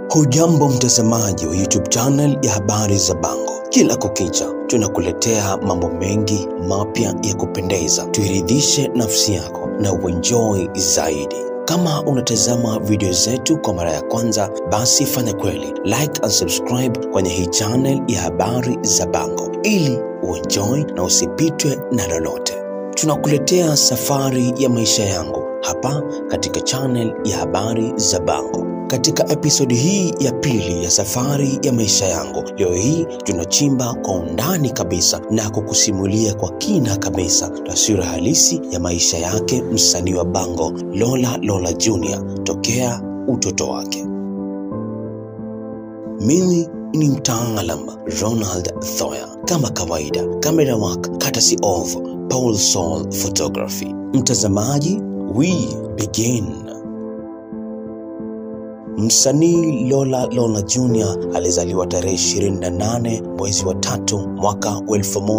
Hujambo mtazamaji wa YouTube channel ya habari za Bango. Kila kukicha tunakuletea mambo mengi mapya ya kupendeza, tuiridhishe nafsi yako na uenjoy zaidi. Kama unatazama video zetu kwa mara ya kwanza, basi fanya kweli like and subscribe kwenye hii channel ya habari za Bango ili uenjoy na usipitwe na lolote. Tunakuletea safari ya maisha yangu hapa katika channel ya habari za Bango. Katika episodi hii ya pili ya safari ya maisha yangu, leo hii tunachimba kwa undani kabisa na kukusimulia kwa kina kabisa taswira halisi ya maisha yake msanii wa Bango Lola Lola Junior tokea utoto wake. Mimi ni mtaalam Ronald Thoya, kama kawaida, camera work courtesy of Paul Sol Photography. Mtazamaji, we begin. Msanii Lola Lola Junior alizaliwa tarehe 28 mwezi wa tatu mwaka wa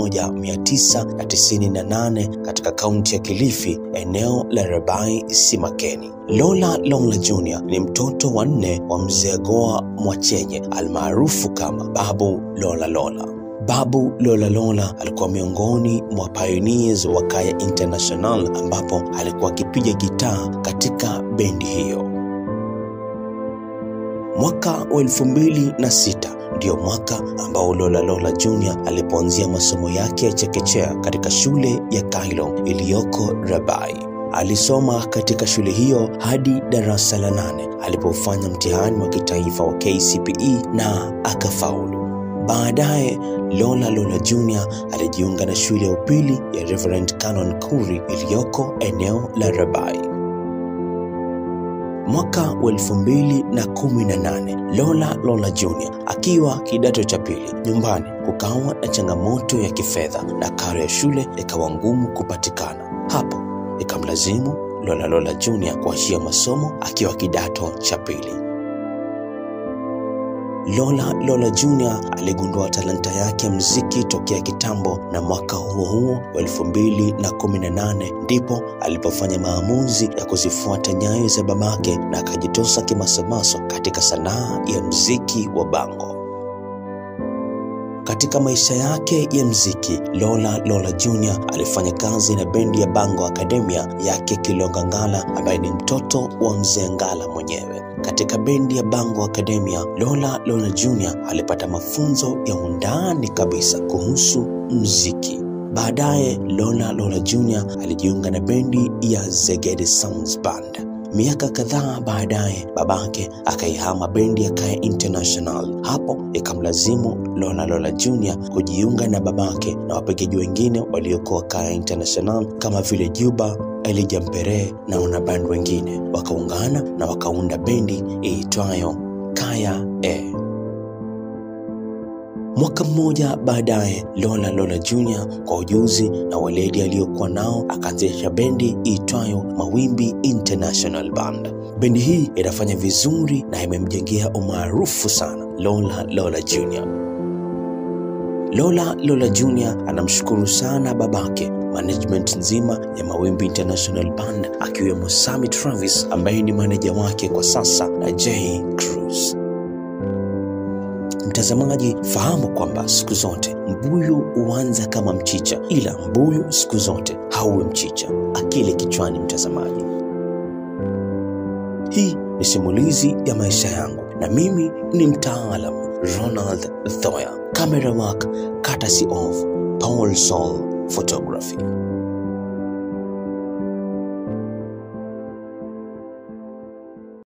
1998 katika kaunti ya Kilifi, eneo la Rabai Simakeni. Lola Lola Junior ni mtoto wa nne wa mzee Goa Mwachenye almaarufu kama Babu Lola Lola. Babu Lola Lola alikuwa miongoni mwa pioneers wa Kaya International ambapo alikuwa akipiga gitaa katika bendi hiyo. Mwaka wa elfu mbili na sita ndio mwaka ambao Lola Lola Junior alipoanzia masomo yake ya chekechea katika shule ya Kailo iliyoko Rabai. Alisoma katika shule hiyo hadi darasa la nane alipofanya mtihani wa kitaifa wa KCPE na akafaulu. Baadaye Lola Lola Junior alijiunga na shule ya upili ya Reverend Canon Kuri iliyoko eneo la Rabai. Mwaka wa elfu mbili na kumi na nane Lola Lola Junior akiwa kidato cha pili, nyumbani kukawa na changamoto ya kifedha na karo ya shule ikawa ngumu kupatikana. Hapo ikamlazimu Lola Lola Junior kuachia masomo akiwa kidato cha pili. Lola Lola Junior aligundua talanta yake ya muziki tokea kitambo, na mwaka huo huo wa elfu mbili na kumi na nane ndipo alipofanya maamuzi ya kuzifuata nyayo za babake na akajitosa kimasomaso katika sanaa ya muziki wa Bango. Katika maisha yake ya mziki, Lola Lola Junior alifanya kazi na bendi ya Bango Academia yake Kilonga Ngala ambaye ni mtoto wa mzee Ngala mwenyewe. Katika bendi ya Bango Academia, Lola Lola Junior alipata mafunzo ya undani kabisa kuhusu mziki. Baadaye Lola Lola Junior alijiunga na bendi ya Zegede Sounds Band. Miaka kadhaa baadaye babake akaihama bendi ya Kaya International. Hapo ikamlazimu Lola Lola Junior kujiunga na babake na wapigaji wengine waliokuwa Kaya International kama vile Juba, Elijah Mpere na wanaband wengine, wakaungana na wakaunda bendi iitwayo Kaya E. Mwaka mmoja baadaye, Lola Lola Junior kwa ujuzi na weledi aliyokuwa nao akaanzisha bendi iitwayo Mawimbi International Band. Bendi hii inafanya vizuri na imemjengea umaarufu sana Lola Lola Junior. Lola Lola Junior anamshukuru sana babake, management nzima ya Mawimbi International Band akiwemo Sammy Travis ambaye ni maneja wake kwa sasa na Jay Cruz. Mtazamaji, fahamu kwamba siku zote mbuyu huanza kama mchicha, ila mbuyu siku zote hauwi mchicha. Akili kichwani, mtazamaji. Hii ni simulizi ya maisha yangu na mimi ni mtaalam Ronald Thoya, camera work courtesy of Paul Sol Photography.